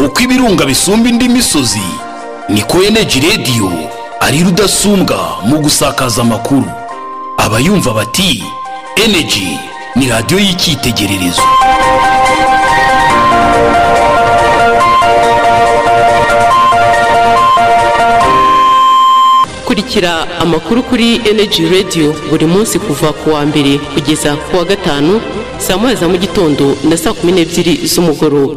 uko ibirunga bisumba indi misozi niko eneji radiyo ari rudasumbwa mu gusakaza amakuru abayumva bati eneji ni radiyo y'icyitegererezo kurikira amakuru kuri Energy Radio buri munsi kuva ku wa mbere kugeza ku wa gatanu saa moya za mu gitondo na saa kumi n'ebyiri z'umugoroba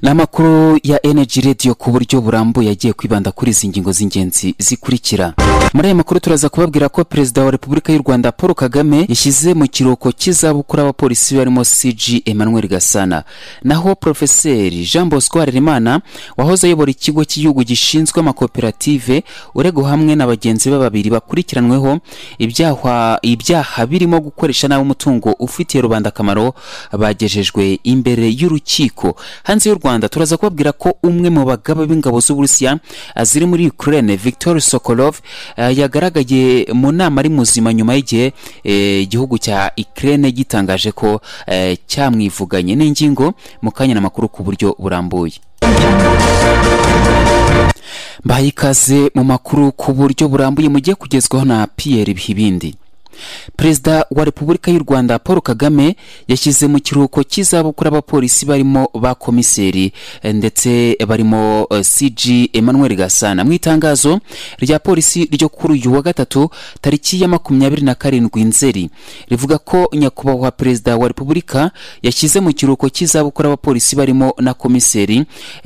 ni amakuru ya energy radio ku buryo burambuye agiye kwibanda kuri izi ngingo z'ingenzi zikurikira muri aya makuru turaza kubabwira ko perezida wa repubulika y'u rwanda paul kagame yashyize mu kiruhuko cy'izabukuru abapolisi barimo cg emmanuel gasana naho porofeseri jean bosco harerimana wahoze ayobora ikigo cy'igihugu gishinzwe amakoperative urego hamwe na bagenzi be babiri bakurikiranweho ibyaha ibyaha birimo gukoresha nabi umutungo ufitiye rubanda akamaro bagejejwe imbere y'urukiko hanze y'u rwanda rwanda turaza kubabwira ko umwe mu bagaba b'ingabo z'uburusiya ziri muri ukraine victor sokolov uh, yagaragaye mu nama ari muzima nyuma y'igihe igihugu eh, cya ukraine gitangaje ko eh, cyamwivuganye n'ingingo mu kanya n'amakuru ku buryo burambuye mbahaye ikaze mu makuru ku buryo burambuye mugiye kugezwaho na pierre bihibindi perezida wa repubulika y'u rwanda paul kagame yashyize mu kiruhuko cy'izabukuru abapolisi barimo ba komiseri ndetse barimo cg emmanuel gasana mu itangazo rya polisi ryo kuri uyu wa gatatu tariki ya makumyabiri na karindwi nzeri rivuga ko nyakubahwa perezida wa repubulika yashyize mu kiruhuko cy'izabukuru abapolisi barimo na komiseri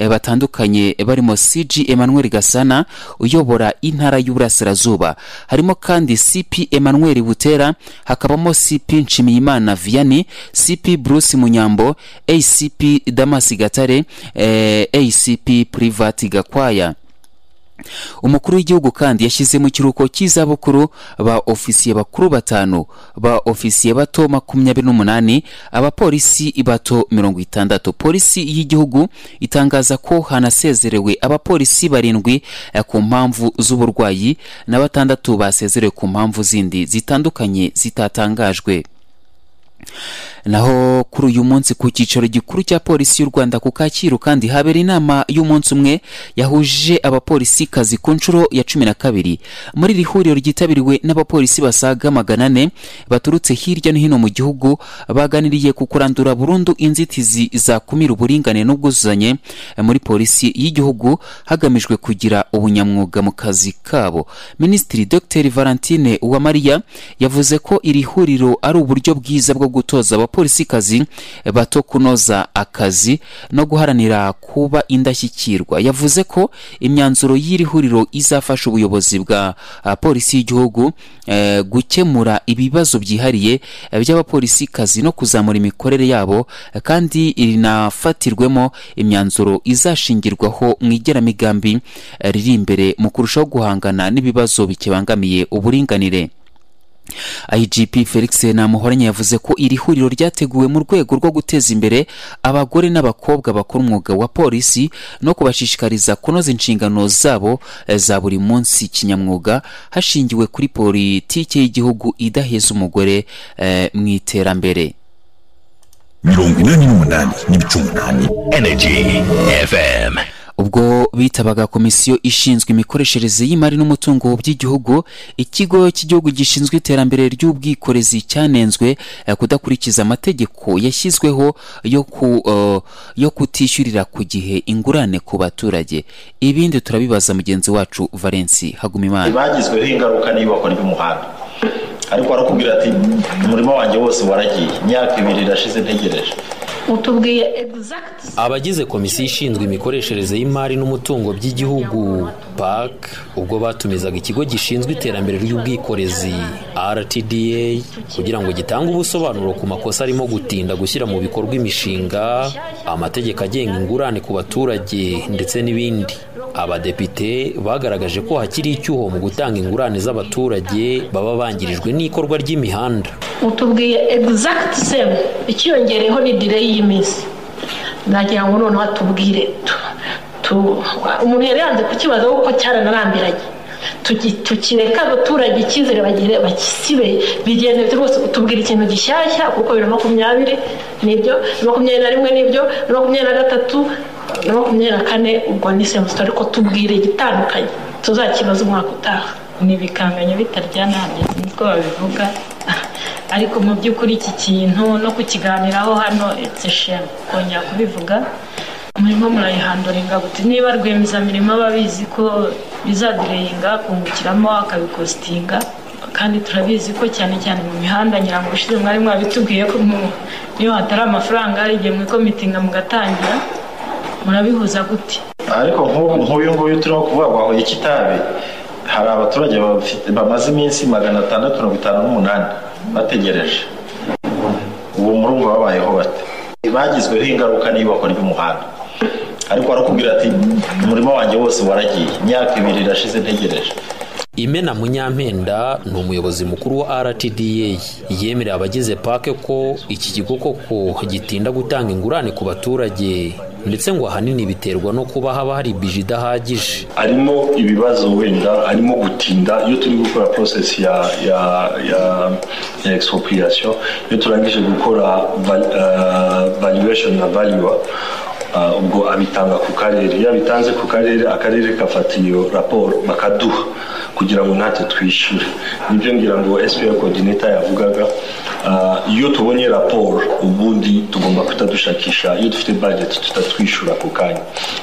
batandukanye barimo cg emmanuel gasana uyobora intara y'uburasirazuba harimo kandi cp emmanuel butera hakabamo cp nshimiyimana vianney cp bruce munyambo acp damas gatare eh, acp privat gakwaya umukuru w'igihugu kandi yashyize mu kiruhuko cy'izabukuru ba ofisiye bakuru batanu ba ofisiye bato makumyabiri n'umunani abapolisi bato mirongo itandatu polisi y'igihugu itangaza ko hanasezerewe abapolisi barindwi ku mpamvu z'uburwayi na batandatu basezerewe ku mpamvu zindi zitandukanye zitatangajwe naho kuri uyu munsi ku cyicaro gikuru cya polisi y'u rwanda ku kacyiru kandi habera inama y'umunsi umwe yahuje abapolisi kazi ku nshuro ya cumi na kabiri muri iri huriro ryitabiriwe n'abapolisi basaga magana ane baturutse hirya no hino mu gihugu baganiriye ku kurandura burundu inzitizi zakumira uburingane n'ubwuzuzanye muri polisi y'igihugu hagamijwe kugira ubunyamwuga mu kazi kabo minisitiri dr valentine uwamariya yavuze ko iri huriro ari uburyo bwiza bwo gutoza abapolisi kazi bato kunoza akazi no guharanira kuba indashyikirwa yavuze ko imyanzuro y'iri huriro izafasha ubuyobozi bwa polisi y'igihugu e, gukemura ibibazo byihariye by'abapolisi kazi no kuzamura imikorere yabo kandi rinafatirwemo imyanzuro izashingirwaho mu igeramigambi riri imbere mu kurushaho guhangana n'ibibazo bikibangamiye uburinganire igp felix namuhoranye yavuze ko iri huriro ryateguwe mu rwego rwo guteza imbere abagore n'abakobwa bakora umwuga wa polisi no kubashishikariza kunoza inshingano zabo za buri munsi kinyamwuga hashingiwe kuri politiki y'igihugu idaheza umugore eh, mu iterambere mirongo inani n'umunani n'ibice umunani energy fm ubwo bitabaga komisiyo ishinzwe imikoreshereze y'imari n'umutungo by'igihugu ikigo cy'igihugu gishinzwe iterambere ry'ubwikorezi cyanenzwe kudakurikiza amategeko yashyizweho yo, ku, uh, yo kutishyurira ku gihe ingurane ku baturage ibindi turabibaza mugenzi wacu valensi hagumimana bagizweho ingaruka n'iyubakwa ry'umuhanda ariko barakubwira ati umurimo wanjye wose waragiye imyaka ibiri irashize ntegereje utubwiye egizagiti abagize komisiyo ishinzwe imikoreshereze y'imari n'umutungo by'igihugu pak ubwo batumizaga ikigo gishinzwe iterambere ry'ubwikorezi rtda kugira ngo gitange ubusobanuro ku makosa arimo gutinda gushyira mu bikorwa imishinga amategeko agenga ingurane ku baturage ndetse n'ibindi abadepite bagaragaje ko hakiri icyuho mu gutanga ingurane z'abaturage baba bangirijwe n'ikorwa ry'imihanda utubwiye egizagiti semu ikiyongereyeho ni direyi y'iminsi nagira ngo noneho atubwire umuntu yari yanze kukibaza kuko cyaranarambiranye tugi- tukireka abaturage icyizere bagire bakisibe bigendera rwose tubwira ikintu gishyashya kuko bibiri na makumyabiri nibyo na makumyabiri na rimwe nibyo na makumyabiri na gatatu na makumyabiri na kane ubwo ni semusita ariko tubwire igitandukanye tuzakibaza umwaka utaha ni ibikanganyo bitaryanamye niko babivuga ariko mu by'ukuri iki kintu no kukiganiraho hano etse shema kongera kubivuga murimo murayihanduringa guti niba rwiyemezamirimo aba abizi ko bizadireyinga kungukiramo akabikositinga kandi turabizi ko cyane cyane mu mihanda nyirango ushize mwari mwabitubwiye ko mu- niyo hatari amafaranga hari igihe mwikomitinga mugatangira murabihuza gute ariko nk'ubu nk'uyu nguyu turimo kuvuga ngo ahuye kitabi hari abaturage bafite- bamaze iminsi magana atandatu mirongo itanu n'umunani bategereje ubu murumva babayeho bate bagizweho ingaruka n'iyubakwa ry'umuhanda ariko barakubwira ati umurimo wanjye wose waragiye imyaka ibiri irashize ntegereje imena munyampenda ni umuyobozi mukuru wa rtda yemerera abagize pake ko iki kigo koko gitinda gutanga ingurane ku baturage ndetse ngo ahanini biterwa no kuba haba hari bije idahagije harimo ibibazo wenda harimo gutinda iyo turi gukora process ya ya ya, ya expropriation iyo turangije gukora val, uh, valuation na value uh, ubwo abitanga ku karere iyo abitanze ku karere akarere kafata iyo raporo bakaduha kugira ngo natwe twishyure nibyo ngira ngo SPR coordinator yavugaga uh, iyo tubonye raporo ubundi tugomba kutadushakisha iyo dufite budget tutatwishyura ako kanya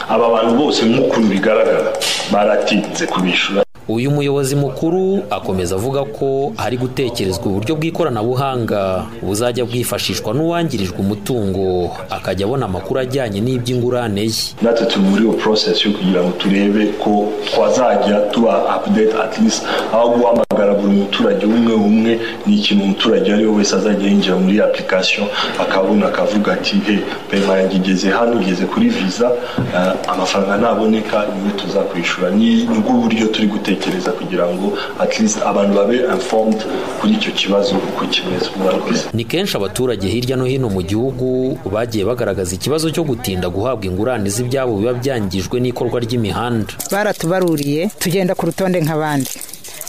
aba bantu bose nk'ukuntu bigaragara baratinze kubishyura uyu muyobozi mukuru akomeza avuga ko hari gutekerezwa uburyo bw'ikoranabuhanga buzajya bwifashishwa n'uwangirijwe umutungo akajya abona amakuru ajyanye n'iby'ingurane ye natwe turi muri iyo process yo kugira ngo turebe ko twazajya tuba update at least aho guhamagara buri muturage umwe umwe ni ikintu umuturage uwo ari we wese azajya yinjira muri application akabona akavuga ati he pema yanjye igeze hano igeze kuri visa eh, amafaranga ntaboneka niwe tuzakwishyura ni ni bwo buryo turi gutekereza kugira ngo at least abantu babe informed kuri icyo kibazo uko kimeze murakoze ni kenshi abaturage hirya no hino mu gihugu bagiye bagaragaza ikibazo cyo gutinda guhabwa ingurane z'ibyabo biba byangijwe n'ikorwa ry'imihanda baratubaruriye tugenda ku rutonde nk'abandi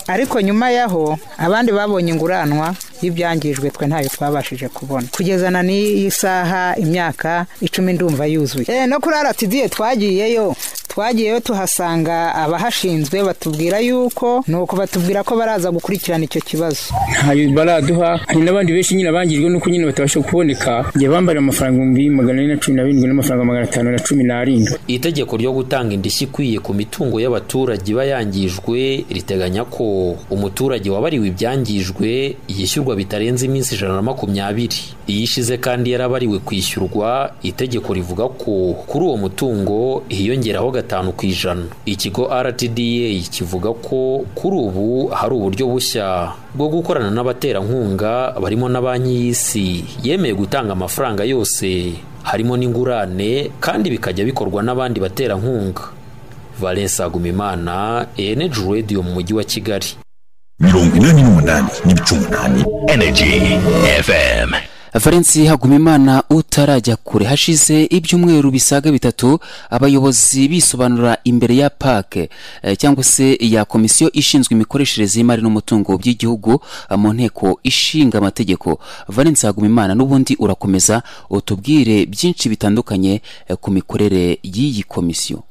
ariko nyuma yaho abandi babonye inguranwa y'ibyangijwe twe ntayo twabashije kubona kugeza na n'iyi saha imyaka icumi ndumva yuzuye e, no kuri aratidiye twagiyeyo twagiyeyo tuhasanga abahashinzwe batubwira yuko ni uko batubwira ko baraza gukurikirana icyo kibazo ntayo baraduha hari n'abandi benshi nyine bangijwe nuko nyine batabasha kuboneka njye bambara amafaranga ibihumbi magana ane na cumi na birindwi n'amafaranga magana atanu na cumi n'arindwi itegeko ryo gutanga indishyi ikwiye ku mitungo y'abaturage iba yangijwe riteganya ko umuturage wabariwe ibyangijwe yishyurwa bitarenze iminsi ijana na makumyabiri iyo ishize kandi yarabariwe kwishyurwa itegeko rivuga ko kuri uwo mutungo hiyongeraho gatanu ku ijana ikigo rtda kivuga ko kuri ubu hari uburyo bushya bwo gukorana n'abaterankunga barimo na banki y'isi yemeye gutanga amafaranga yose harimo n'ingurane kandi bikajya bikorwa n'abandi baterankunga valence agumimana eneji radiyo mu mujyi wa kigali mirongo inani n'umunani n'ibice umunani energy fm valensi hagumimana utarajya kure hashize ibyumweru bisaga bitatu abayobozi bisobanura imbere ya pake eh, cyangwa se ya komisiyo ishinzwe imikoreshereze y'imari n'umutungo by'igihugu eh, mu nteko ishinga amategeko valensi hagumimana n'ubundi urakomeza utubwire byinshi bitandukanye eh, ku mikorere y'iyi komisiyo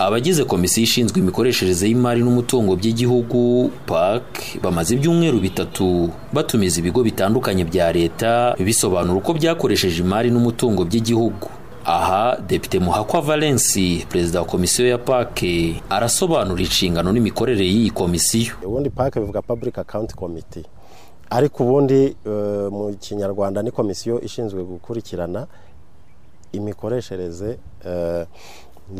abagize komisiyo ishinzwe imikoreshereze y'imari n'umutungo by'igihugu pac bamaze ibyumweru bitatu batumiza ibigo bitandukanye bya leta bisobanura uko byakoresheje imari n'umutungo by'igihugu aha depite muhakwa valence perezida wa komisiyo ya pac arasobanura inshingano n'imikorere y'iyi komisiyo ubundi pake bivuga public account committee ariko ubundi eh, mu kinyarwanda ni komisiyo ishinzwe gukurikirana imikoreshereze eh,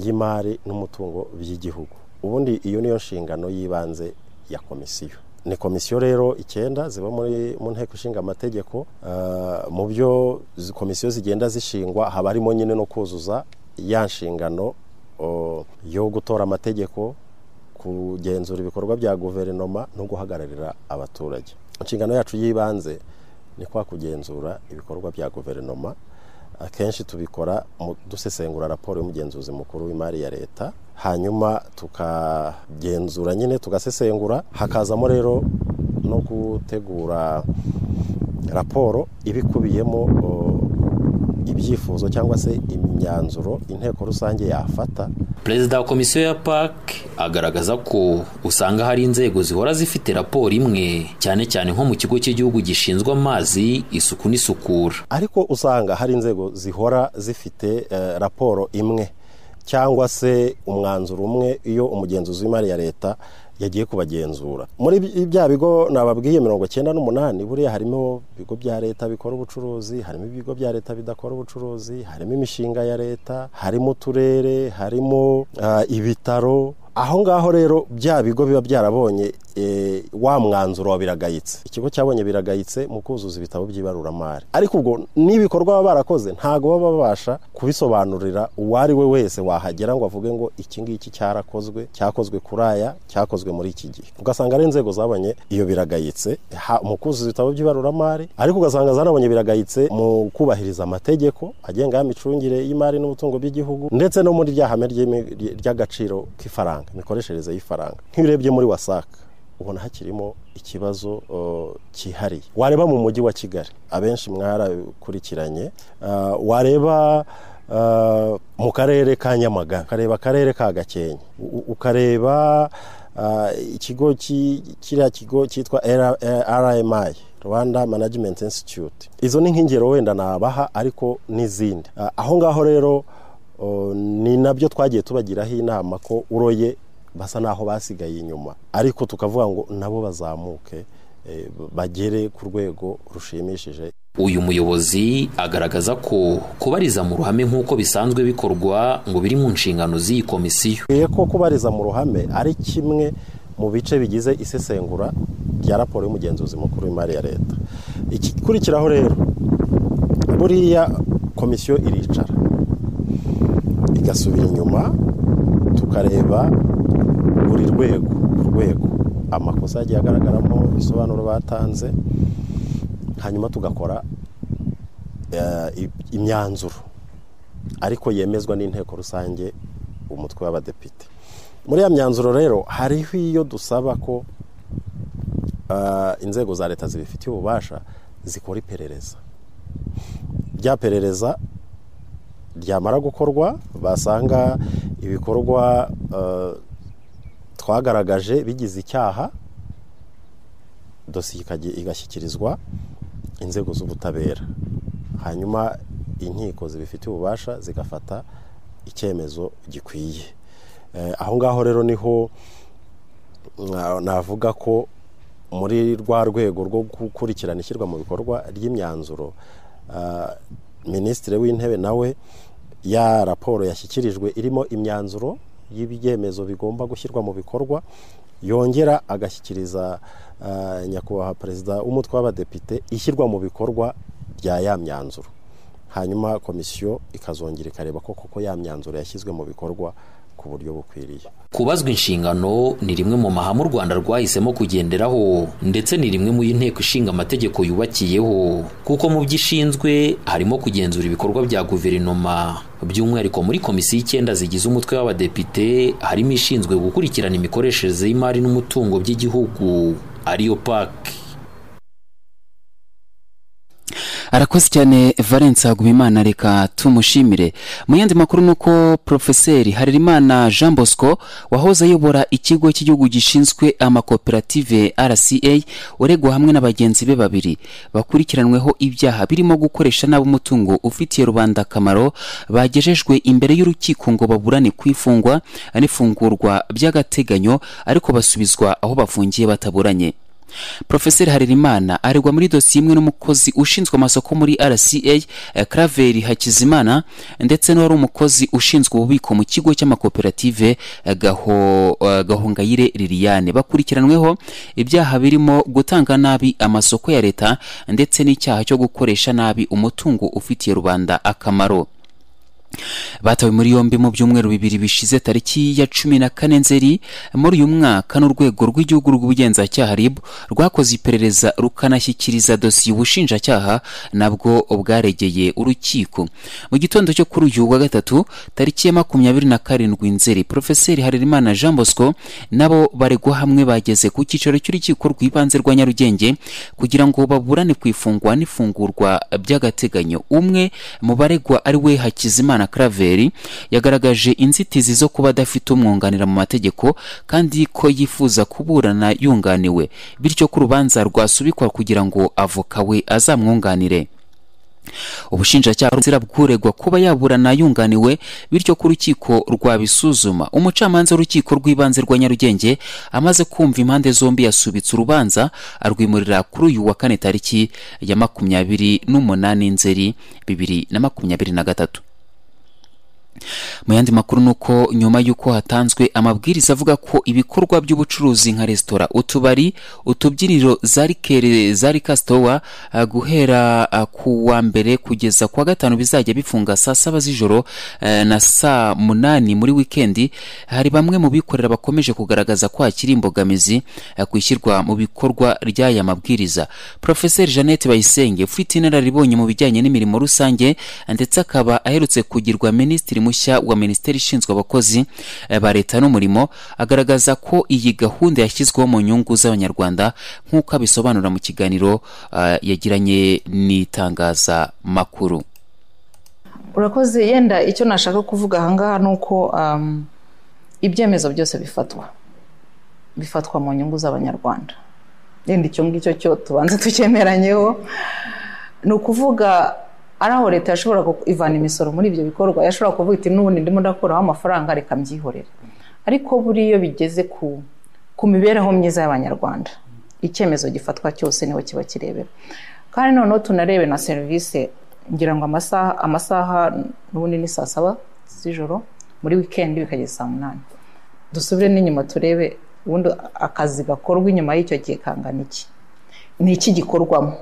y'imari n'umutungo by'igihugu ubundi iyo niyo nshingano y'ibanze ya komisiyo ni komisiyo rero icyenda ziba muri mu nteko ishinga amategeko eh, mu byo zi- komisiyo zigenda zishingwa haba harimo nyine no kuzuza ya nshingano oh, yo gutora amategeko kugenzura ibikorwa bya guverinoma no guhagararira abaturage inshingano yacu y'ibanze ni kwa kugenzura ibikorwa bya guverinoma akenshi tubikora dusesengura raporo y'umugenzuzi mukuru w'imari ya leta hanyuma tukagenzura nyine tugasesengura hakazamo rero no gutegura raporo ibikubiyemo ibyifuzo cyangwa se imyanzuro inteko rusange yafata perezida wa komisiyo ya PAC agaragaza ko usanga hari inzego zihora zifite raporo imwe cyane cyane nko mu kigo cy'igihugu gishinzwe amazi isuku n'isukura ariko usanga hari inzego zihora zifite raporo imwe cyangwa se umwanzuro umwe iyo umugenzuzi w'imari ya leta yagiye kubagenzura muri bya bigo nababwiye mirongo icyenda n'umunani buriya harimo ibigo bya leta bikora ubucuruzi harimo ibigo bya leta bidakora ubucuruzi harimo imishinga ya leta harimo uturere harimo ibitaro aho ngaho rero bya bigo biba byarabonye wa mwanzuro wa biragayitse ikigo cyabonye biragayitse mu kuzuza ibitabo by'ibaruramari ariko ubwo n'ibikorwa baba barakoze ntabwo baba babasha kubisobanurira uwo ari we wese wahagera ngo avuge ngo iki ngiki cyarakozwe cyakozwe kuri aya cyakozwe muri iki gihe ugasanga ari inzego zabonye iyo biragayitse mu kuzuza ibitabo by'ibaruramari ariko ugasanga zarabonye biragayitse mu kubahiriza amategeko agenga y'imicungire y'imari n'ubutungo by'igihugu ndetse no muri rya hame ry'agaciro k'ifaranga imikoreshereze y'ifaranga nk'ibirebye muri wasaka ubona hakirimo ikibazo cyihariye wareba mu mujyi wa kigali abenshi mwarakurikiranye wareba mu karere ka nyamagana ukareba akarere ka gakenke ukareba ikigo kiriya kigo cyitwa rmi rwanda management institute izo ni nk'ingero wenda nabaha ariko n'izindi aho ngaho rero ni nabyo twagiye tubagiraho inama ko uroye basa naho basigaye inyuma ariko tukavuga ngo nabo bazamuke bagere ku rwego rushimishije uyu muyobozi agaragaza ko kubariza mu ruhame nk'uko bisanzwe bikorwa ngo biri mu nshingano z'iyi komisiyo ko kubariza mu ruhame ari kimwe mu bice bigize isesengura rya raporo y'umugenzuzi mukuru w'imari ya leta igikurikiraho rero buriya komisiyo iricara igasubira inyuma tukareba buri rwego rwego amakosa yagiye agaragaramo ibisobanuro batanze hanyuma tugakora imyanzuro ariko yemezwa n'inteko rusange umutwe w'abadepite muri iyo myanzuro rero hariho iyo dusaba ko inzego za leta zibifitiye ububasha zikora iperereza rya perereza ryamara gukorwa basanga ibikorwa twagaragaje bigize icyaha dosiye igashyikirizwa inzego z'ubutabera hanyuma inkiko zibifitiye ububasha zigafata icyemezo gikwiye aho ngaho rero niho navuga ko muri rwa rwego rwo gukurikirana ishyirwa mu bikorwa ry'imyanzuro minisitiri w'intebe nawe ya raporo yashyikirijwe irimo imyanzuro y'ibyemezo bigomba gushyirwa mu bikorwa yongera agashyikiriza nyakubahwa perezida w'umutwe w'abadepite ishyirwa mu bikorwa rya ya myanzuro hanyuma komisiyo ikazongera ikareba ko koko ya myanzuro yashyizwe mu bikorwa ku buryo bukwiriye kubazwa inshingano ni rimwe mu mahame u rwanda rwahisemo kugenderaho ndetse ni rimwe mu inteko ishinga amategeko yubakiyeho kuko mu byo ishinzwe harimo kugenzura ibikorwa bya guverinoma by'umwihariko muri komisiyo icyenda zigize umutwe w'abadepite harimo ishinzwe gukurikirana imikoreshereze y'imari n'umutungo by'igihugu ariyo paki arakoze cyane valence hagumimana reka tumushimire mu yandi makuru ni uko porofeseri harerimana jean bosco wahoze ayobora ikigo cy'igihugu gishinzwe amakoperative rca uregwa hamwe na bagenzi be babiri bakurikiranweho ibyaha birimo gukoresha nabi umutungo ufitiye rubanda akamaro bagejejwe imbere y'urukiko ngo baburane ku ifungwa n'ifungurwa by'agateganyo ariko basubizwa aho bafungiye bataburanye porofeseri harerimana aregwa muri dosiye imwe n'umukozi ushinzwe amasoko muri rca karaveri hakizimana ndetse n'uwari umukozi ushinzwe ububiko mu kigo cy'amakoperative gahongayire liliane bakurikiranweho ibyaha birimo gutanga nabi amasoko ya leta ndetse n'icyaha cyo gukoresha nabi umutungo ufitiye rubanda akamaro batawe muri yombi mu byumweru bibiri bishize tariki ya cumi na kane nzeri muri uyu mwaka n'urwego rw'igihugu rw'ubugenzacyaha rib rwakoze iperereza rukanashyikiriza dosiye ubushinjacyaha nabwo bwaregeye urukiko mu gitondo cyo kuri uyu wa gatatu tariki ya makumyabiri na karindwi nzeri porofeseri harerimana jean bosco nabo baregwa hamwe bageze ku cyicaro cy'urukiko rw'ibanze rwa nyarugenge kugira ngo baburane ku ifungwa n'ifungurwa by'agateganyo umwe mu baregwa ari we hakizimana karaveri yagaragaje inzitizi zo kuba adafite umwunganira mu mategeko kandi ko yifuza kuburana yunganiwe bityo ko urubanza rwasubikwa kugira ngo avoka we azamwunganire ubushinjacyaha buzira bw'uregwa kuba yaburana yunganiwe bityo ko urukiko rwabisuzuma umucamanza w'urukiko rw'ibanze rwa nyarugenge amaze kumva impande zombi yasubitse urubanza arwimurira kuri uyu wa kane tariki ya makumyabiri n'umunani nzeri bibiri na makumyabiri na gatatu mu yandi makuru ni uko nyuma y'uko hatanzwe amabwiriza avuga ko ibikorwa by'ubucuruzi nka resitora utubari utubyiniro za rikere za rikasitowa guhera ah, ku wa mbere kugeza ku wa gatanu bizajya bifunga saa saba z'ijoro eh, na saa munani muri wikendi hari bamwe mu bikorera bakomeje kugaragaza ko hakiri imbogamizi eh, ku ishyirwa mu bikorwa ry'aya mabwiriza porofeseri jeannette bayisenge ufite inararibonye mu bijyanye n'imirimo rusange ndetse akaba aherutse kugirwa minisitiri mushya wa minisiteri ishinzwe abakozi eh, ba leta n'umurimo agaragaza ko iyi gahunda yashyizweho mu nyungu z'abanyarwanda nk'uko abisobanura mu kiganiro ah, yagiranye n'itangazamakuru urakoze yenda icyo nashaka kuvuga ahangaha ni uko um, ibyemezo byose bifatwa bifatwa mu nyungu z'abanyarwanda yenda icyo ngicyo cyo tubanza tucyemeranyeho ni ukuvuga ari aho leta yashobora ivana imisoro muri ibyo bikorwa yashobora kuvuga iti n'ubundi ndimo ndakuraho amafaranga reka mbyihorera ariko buriya bigeze ku ku mibereho myiza y'abanyarwanda icyemezo gifatwa cyose niho kiba kirebera kandi noneho tunarebe na serivisi ngira ngo amasaha amasaha n'ubundi ni saa saba z'ijoro muri wikendi bikageza saa munani dusubire n'inyuma turebe ubundi akazi gakorwa inyuma y'icyo gihe kangana iki ni iki gikorwamo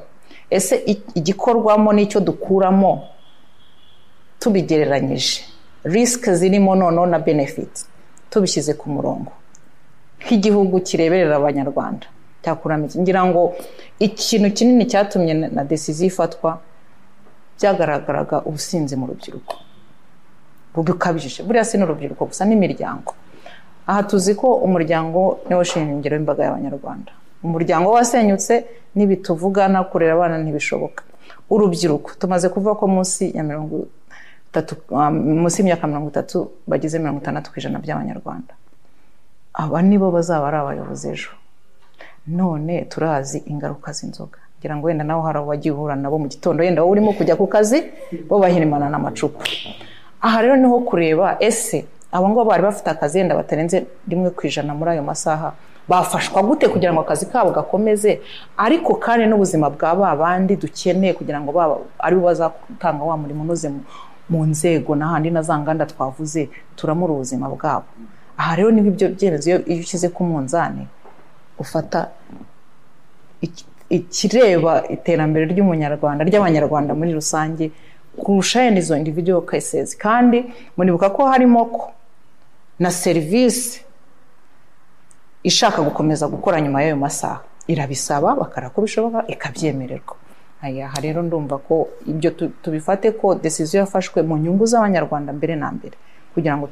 ese igikorwamo n'icyo dukuramo tubigereranyije risike zirimo noneho na benefiti tubishyize ku murongo nk'igihugu kireberera abanyarwanda cyakuramo ngira ngo ikintu kinini cyatumye na desiziyo ifatwa byagaragaraga ubusinzi mu rubyiruko bukabije buriya si n'urubyiruko gusa n'imiryango aha tuzi ko umuryango niwo shingiro w'imbaga y'abanyarwanda umuryango wasenyutse n'ibituvugana kurera abana ntibishoboka urubyiruko tumaze kuvuga ko munsi ya mirongo itatu munsi y'imyaka mirongo itatu bagize mirongo itandatu ku ijana by'abanyarwanda aba nibo bazaba ari abayobozi ejo none turazi ingaruka z'inzoga ngira ngo wenda nawe hari uwagiye uhura nabo mu gitondo wenda wowe urimo kujya ku kazi bo bahirimana n'amacupa aha rero niho kureba ese abo ngabo bari bafite akazi yenda batarenze rimwe ku ijana muri ayo masaha bafashwa gute kugira ngo akazi kabo gakomeze ariko kandi n'ubuzima bwa ba bandi dukeneye kugira ngo baba aribo bazatanga wa murimo unoze mu nzego n'ahandi na za nganda twavuze turamura ubuzima bwabo aha rero niba ibyo byemezo iyo ushyize ku munzani ufata ikireba iterambere ry'umunyarwanda ry'abanyarwanda muri rusange kurusha yenda izo individual cases kandi muribuka ko harimo ko na serivisi ishaka gukomeza gukora nyuma y'ayo masaha irabisaba bakara ko bishoboka ikabyemererwa aha rero ndumva ko ibyo tubifate ko desiziyo yafashwe mu nyungu z'abanyarwanda mbere na mbere kugira ngo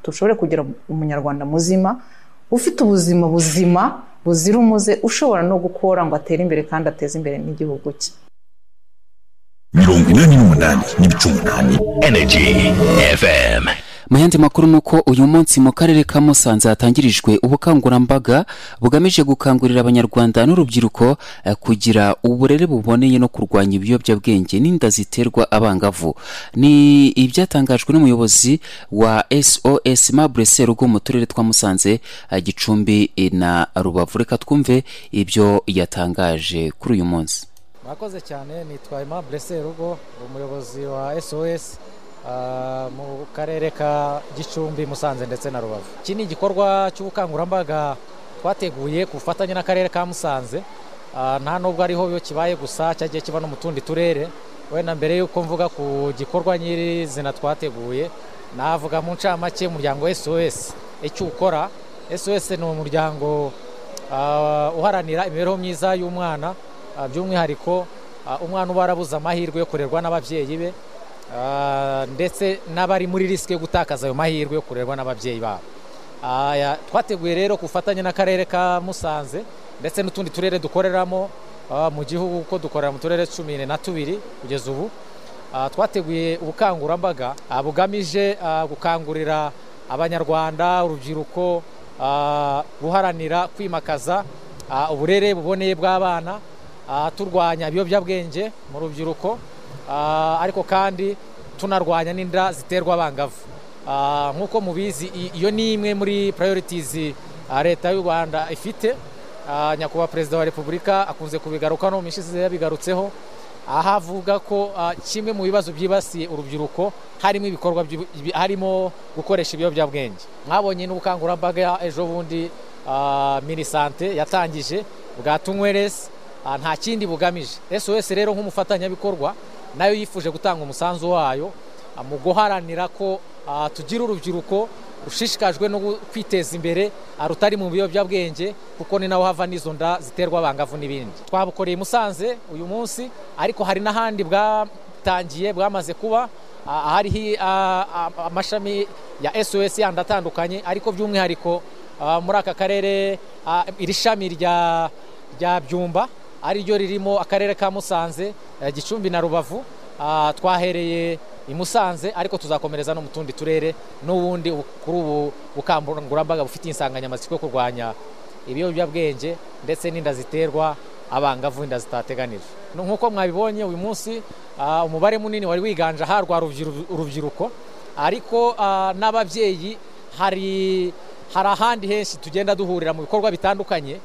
dushobore kugira umunyarwanda muzima ufite ubuzima buzima buzira umuze ushobora no gukora ngo atere imbere kandi ateze imbere n'igihugu cye mirongo ine n'umunani n'ibice umunani energy fm mu yandi makuru ni uko uyu munsi mu karere ka musanze hatangirijwe ubukangurambaga bugamije gukangurira abanyarwanda n'urubyiruko eh, kugira uburere buboneye no kurwanya ibiyobyabwenge n'inda ziterwa abangavu ni ibyatangajwe n'umuyobozi wa sos mabure serugo mu turere twa musanze eh, gicumbi na rubavu reka twumve ibyo yatangaje kuri uyu munsi murakoze cyane nitwa aimable serugo umuyobozi wa sos mu karere ka gicumbi musanze ndetse na rubavu iki ni igikorwa cy'ubukangurambaga twateguye ku bufatanye n'akarere ka musanze nta nubwo ariho kibaye gusa cyagiye kiba no mu tundi turere wenda mbere y'uko mvuga ku gikorwa nyirizina twateguye navuga mu ncamake umuryango sos icyo ukora sos ni umuryango uharanira imibereho myiza y'umwana by'umwihariko umwana uba warabuze amahirwe yo kurerwa n'ababyeyi be ndetse n'abari muri risike yo gutakaza ayo mahirwe yo kurerwa n'ababyeyi babo twateguye rero ku bufatanye n'akarere ka musanze ndetse n'utundi turere dukoreramo mu gihugu kuko dukorera mu turere cumi na tubiri kugeza ubu twateguye ubukangurambaga bugamije gukangurira abanyarwanda urubyiruko guharanira kwimakaza uburere buboneye bw'abana turwanya ibiyobyabwenge mu rubyiruko ariko kandi tunarwanya n'inda ziterwa abangavu nk'uko mubizi iyo ni imwe muri purayiritizi leta y'u rwanda ifite nyakubahwa perezida wa repubulika akunze kubigaruka no mu mishize yabigarutseho aho avuga ko kimwe mu bibazo byibasiye urubyiruko harimo ibikorwa harimo gukoresha ibiyobyabwenge mwabonye n'ubukangurambaga ejo bundi minisante yatangije bwa tunyweresi nta kindi bugamije sos rero nk'umufatanyabikorwa nayo yifuje gutanga umusanzu wayo mu guharanira ko tugira urubyiruko ushishikajwe no kwiteza imbere rutari mu biyobyabwenge kuko ni naho hava n'izo nda ziterwa abangavu n'ibindi twabukoreye i musanze uyu munsi ariko hari n'ahandi bwatangiye bwamaze kuba hariho amashami ya sos yandi atandukanye ariko by'umwihariko muri aka karere iri shami rya byumba ariryo ririmo akarere ka musanze gicumbi na rubavu twahereye i musanze ariko tuzakomereza no mu tundi turere n'ubundi kuri ubu bukangurambaga bufite insanganyamatsiko yo kurwanya ibiyobyabwenge ndetse n'inda ziterwa abangavu inda zitateganijwe nk'uko mwabibonye uyu munsi umubare munini wari wiganje aharwa urubyiruko ariko n'ababyeyi hari hari ahandi henshi tugenda duhurira mu bikorwa bitandukanye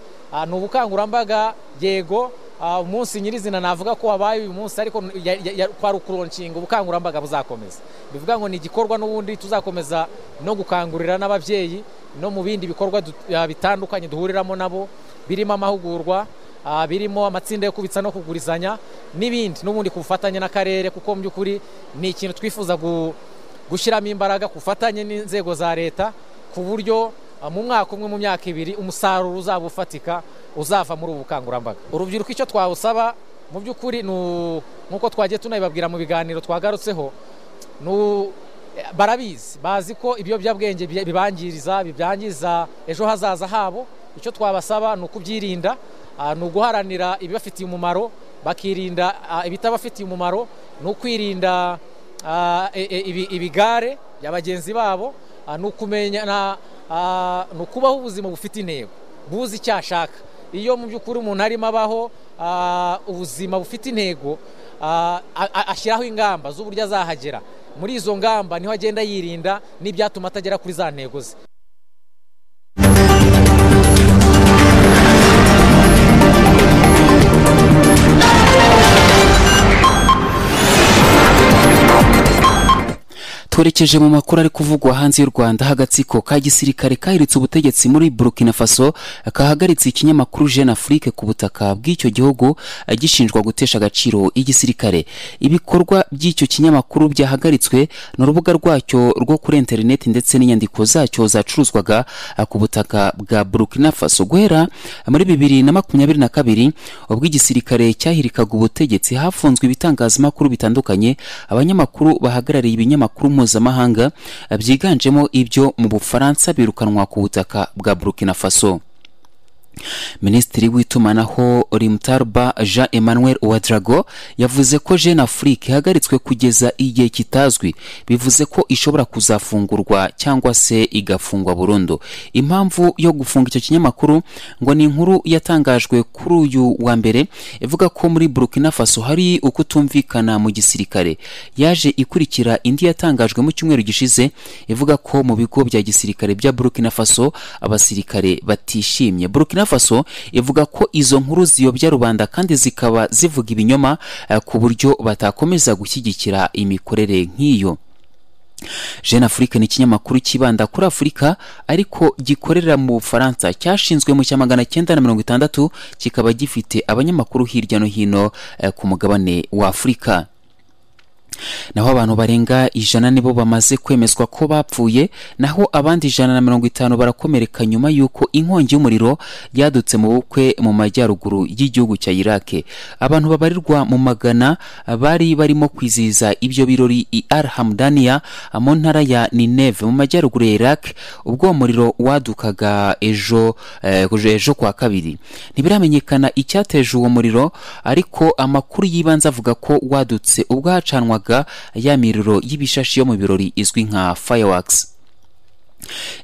ni ubukangurambaga yego umunsi nyirizina navuga ko wabaye uyu munsi ariko kwari ukuronshinga ubukangurambaga buzakomeza bivuga ngo ni igikorwa n'ubundi tuzakomeza no gukangurira n'ababyeyi no mu bindi bikorwa bitandukanye duhuriramo nabo birimo amahugurwa birimo amatsinda yo kubitsa no kugurizanya n'ibindi n'ubundi ku bufatanye n'akarere kuko mu by'ukuri ni ikintu twifuza gushyiramo imbaraga ku bufatanye n'inzego za leta ku buryo mu mwaka umwe mu myaka ibiri umusaruro uzaba ufatika uzava muri ubu bukangurambaga urubyiruko icyo twawusaba mu by'ukuri nk'uko twagiye tunabibabwira mu biganiro twagarutseho barabizi bazi ko ibiyobyabwenge bibangiriza bibyangiza ejo hazaza habo icyo twabasaba ni ukubyirinda ni uguharanira ibibafitiye umumaro bakirinda ibitabafitiye umumaro ni ukwirinda ibigare bya bagenzi babo ni ukumenya ni ukubaho ubuzima bufite intego buzi icyo ashaka iyo mu by'ukuri umuntu arimo abaho ubuzima bufite intego ashyiraho ingamba z'uburyo azahagera muri izo ngamba niho agenda yirinda n'ibyatuma atagera kuri za ntego ze twerekeje mu makuru ari kuvugwa hanze y'u rwanda hagatsiko ka gisirikare kahiritse ubutegetsi muri burkina faso kahagaritse ikinyamakuru jeune afrique ku butaka bw'icyo gihugu gishinjwa gutesha agaciro igisirikare ibikorwa by'icyo kinyamakuru byahagaritswe n'urubuga rwacyo rwo kuri interineti ndetse n'inyandiko zacyo zacuruzwaga ku butaka bwa burkina faso guhera muri bibiri na makumyabiri na kabiri ubwo igisirikare cyahirikaga ubutegetsi hafunzwe ibitangazamakuru bitandukanye abanyamakuru bahagarariye ibinyamakuru mpuzamahanga byiganjemo ibyo mu bufaransa birukanwa ku butaka bwa burkina faso minisitiri w'itumanaho rimtarba jean emmanuel ouadrago yavuze ko jeune afrique ihagaritswe kugeza igihe kitazwi bivuze ko ishobora kuzafungurwa cyangwa se igafungwa burundu impamvu yo gufunga icyo kinyamakuru ngo ni inkuru yatangajwe kuri uyu wa mbere ivuga ko muri burkina faso hari ukutumvikana mu gisirikare yaje ikurikira indi yatangajwe mu cyumweru gishize ivuga ko mu bigo bya gisirikare bya burkina faso abasirikare batishimye burkina faso ivuga ko izo nkuru ziyobya rubanda kandi zikaba zivuga ibinyoma ku buryo batakomeza gushyigikira imikorere nk'iyo jeune afrique ni ikinyamakuru cyibanda kuri afurika ariko gikorera mu bufaransa cyashinzwe mu cya magana cyenda na mirongo itandatu kikaba gifite abanyamakuru hirya no hino ku mugabane wa afurika naho abantu barenga ijana nibo bamaze kwemezwa ko bapfuye naho abandi ijana na mirongo itanu barakomereka nyuma y'uko inkongi y'umuriro yadutse mu bukwe mu majyaruguru y'igihugu cya irake abantu babarirwa mu magana bari barimo kwizihiza ibyo birori i al hamdaniya mu ntara ya nineve mu majyaruguru ya iraq ubwo uwo muriro wadukaga ejo eh, ejo kwa kabiri ntibiramenyekana icyateje uwo muriro ariko amakuru y'ibanze avuga ko wadutse ubwo hacanwaga ya miriro y'ibishashi yo mu birori izwi nka fireworks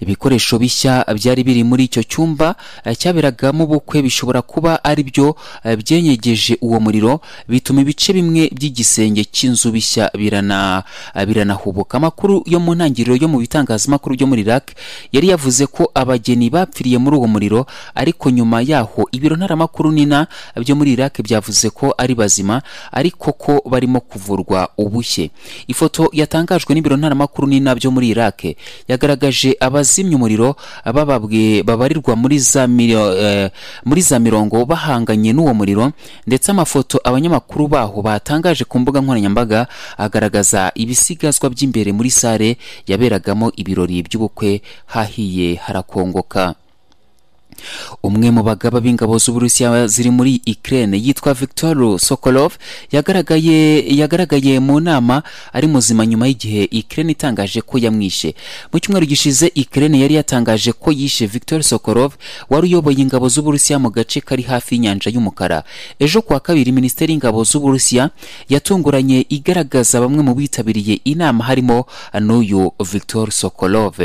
ibikoresho bishya byari biri muri icyo cyumba eh, cyaberagamo ubukwe bishobora kuba ari byo eh, byenyegeje uwo muriro bituma ibice bimwe by'igisenge cy'inzu bishya birana eh, biranahubuka amakuru yo mu ntangiriro yo mu bitangazamakuru byo muri iraq yari yavuze ko abageni bapfiriye muri uwo muriro ariko nyuma yaho ibiro ntaramakuru nina byo muri iraq byavuze ko ari bazima ariko ko barimo kuvurwa ubushye ifoto yatangajwe n'ibiro ntaramakuru nina byo muri iraq yagaragaje baje abazimya umuriro bababwe babarirwa muri za milio- eh, muri za mirongo bahanganye n'uwo muriro ndetse amafoto abanyamakuru baho batangaje ku mbuga nkoranyambaga agaragaza ibisigazwa by'imbere muri sare yaberagamo ibirori by'ubukwe hahiye harakongoka umwe mu bagaba b'ingabo z'uburusiya ziri muri ukraine yitwa victor sokolov yagaragaye yagaragaye mu nama ari muzima nyuma y'igihe ukraine itangaje ko yamwishe mu cyumweru gishize ukraine yari yatangaje ko yishe victor sokolov wari uyoboye ingabo z'uburusiya mu gace kari hafi y'inyanja y'umukara ejo kuwa kabiri minisiteri y'ingabo z'uburusiya yatunguranye igaragaza bamwe mu bitabiriye inama harimo n'uyu victor sokolov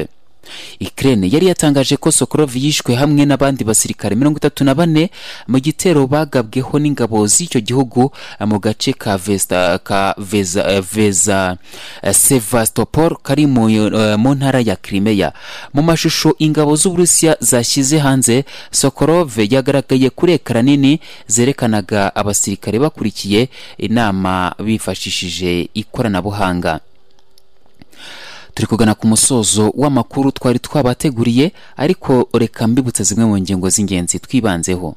Ukraine yari yatangaje ko Sokolov yishwe hamwe n'abandi basirikare mirongo itatu na bane mu gitero bagabweho n'ingabo z'icyo gihugu eh, mu gace ka Vesta ka Veza, eh, Veza eh, Sevastopol kari mu, eh, mu ntara ya Crimea mu mashusho ingabo z'Uburusiya zashyize hanze Sokolov yagaragaye kuri ekara nini zerekanaga abasirikare bakurikiye inama bifashishije ikoranabuhanga turi kugana ku musozo w'amakuru twari twabateguriye ariko reka mbibutse zimwe mu ngingo z'ingenzi twibanzeho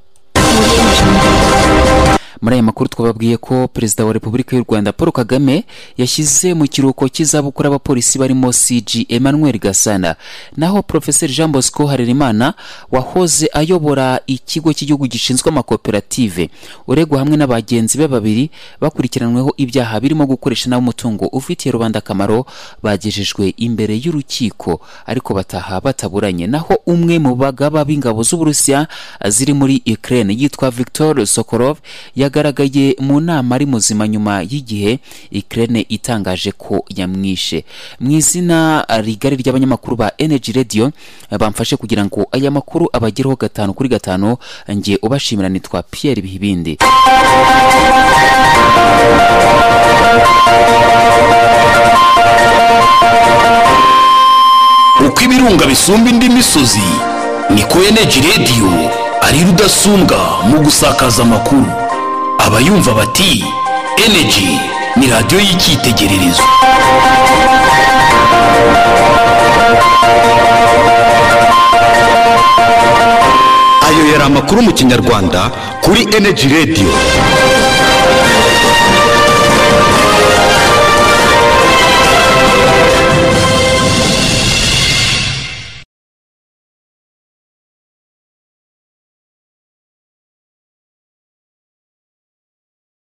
muri aya makuru twababwiye ko perezida wa repubulika y'u rwanda paul kagame yashyize mu kiruhuko cy'izabukuru abapolisi barimo cg emmanuel gasana naho profeseri jean bosco harerimana wahoze ayobora ikigo cy'igihugu gishinzwe amakoperative uregwa hamwe n'abagenzi be babiri bakurikiranweho ibyaha birimo gukoresha nabi umutungo ufitiye rubanda akamaro bagejejwe imbere y'urukiko ariko bataha bataburanye naho umwe mu bagaba b'ingabo z'uburusiya ziri muri ukraine yitwa victor sokolov yagaragaye mu nama ari muzima nyuma y'igihe Ukraine itangaje ko yamwishe mu izina rigari ry'abanyamakuru ba Energy Radio eh, bamfashe kugira ngo aya makuru abagereho gatanu kuri gatanu ngiye ubashimira nitwa Pierre Bihibindi uko ibirunga bisumba indi misozi niko eneji radiyo ari rudasumbwa mu gusakaza amakuru abayumva bati eneji ni radiyo y'icyitegererezo ayo yari amakuru mu kinyarwanda kuri eneji radiyo